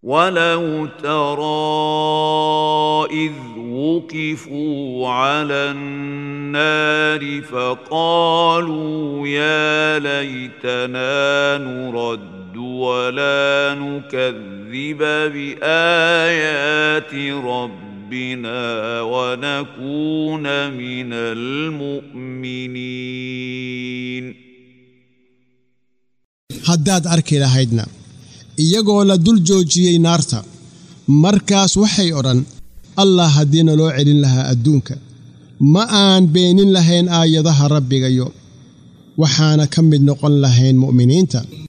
ولو ترى اذ وقفوا على النار فقالوا يا ليتنا نرد ولا نكذب بايات ربنا ونكون من المؤمنين haddaad arki lahaydna iyagoo la dul joojiyey naarta markaas waxay odhan allah haddiina loo celin lahaa adduunka ma aan beenin lahayn aayadaha rabbigayo waxaana ka mid noqon lahayn mu'miniinta